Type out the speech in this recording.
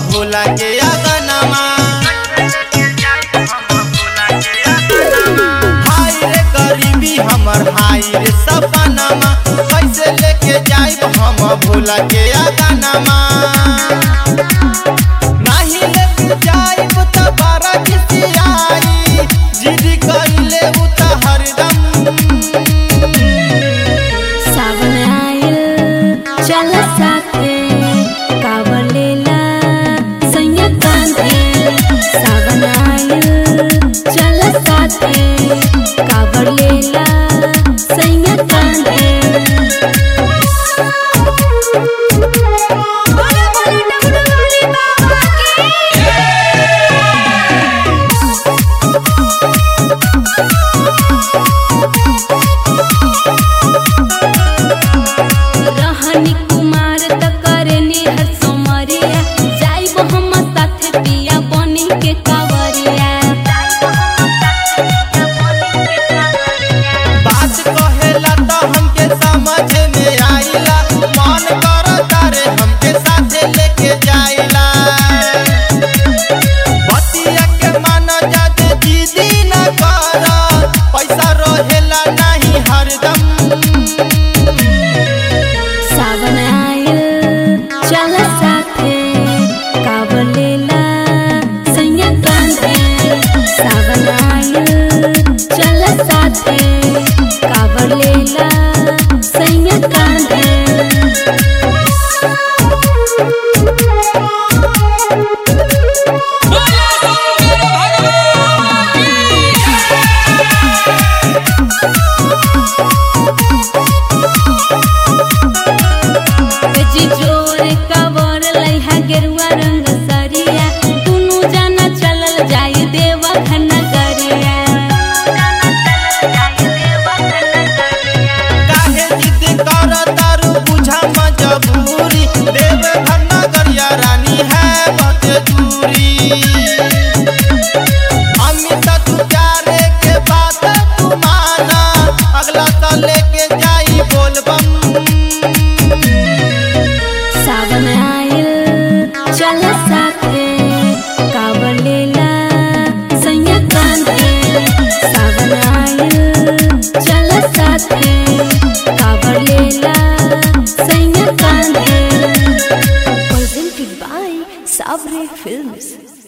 भोला के अगनमा हाय रे गरीबी हमर हाय रे सपनमा कैसे लेके जाइब हम भोला के अगनमा नाही लेके जाइब त बारा खिसियाई जिद कइले उ त हरदम सावन आयल चल साथे कावर लेला सैया कांधे सावन आयल चल साथे कावर लेला सैया कांधे बोले बोले डबडोली बाबा की रहनी कुमार त करनी हर सोमरिया जाइब हम साथे पिया बनी के कावरिया बात कहेला त हमके समझ में आइला मन करता रे हमके साथे लेके जाइला बतिया के मान जाते दीदी न कर पैसा रहेला नहीं हरदम सावन आयल चल साथे कावर लेला सैया कांधे सावन आयल चल साथे कावर लेला सैया कांधे जी जोर कवर लइहा गेरुआ रंग सरिया दुनु जाना चलल जाई देवा नगरिया काहे जिद कर तारू बुझा मजबूरी देव घर नगरिया रानी है बहुत दूरी अमित तू प्यारे के बात तू माना अगला साल लेके जाई बोलबम सावन आयल चल साथे कावर लेला सैया कांधे सावन आयल चल साथे कावर लेला सैया कांधे presented by Sabre Films